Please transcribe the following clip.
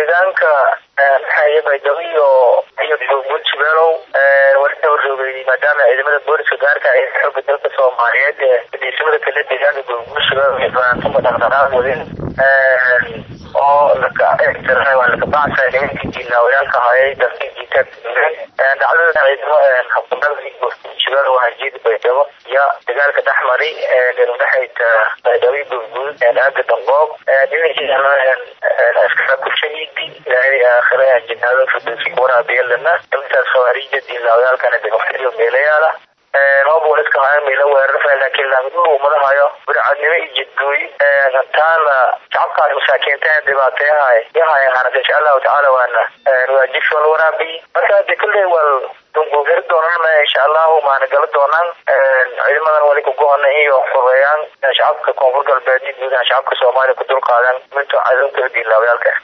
deegaanka maxaaye baydhabo iyo iyo bujibeelow warka horjoogay maadaama ciidamada booliska gaarka ay xooga dalka soomaaliyeed ee fadhiisamada kale deegaanka bujibeelow iyo fanaantuma dhaqdhaqaaq wadin oo waa lakabacsa nimankii diilaawayaanka hayay dalkii jiitaag dhacdada ciidamo habkudhaqi bujibeelow hajeeda baydhabo iyo dagaalka dhexmari dhexayta baydhabo gurguud aaga damboob dhinaciidana askara ku shahiidi ilaahay aakhira jinaado firdowsi waraabiyeelana intaas khawaarija diilaawayaalkana degaftiyo meelayaala hoob waliska haya meelo weerarfa laakiin laangdu umadahayo burcadnimo iyo jidgooy taana shacabkaas masaakiinta dhibaateyahay yahay ahaanata insha allahu tacaala waana waajibsi wala waraabiy marka de kulley wal dunguugeri doonana insha allahu maana gala doonaan ciidamadan wali kugohona iyo xureeyaan shacabka koonfur galbeed iyo guud ahaan shacabka soomaaliya ku dulqaadan minto cadowga diilaawayaalka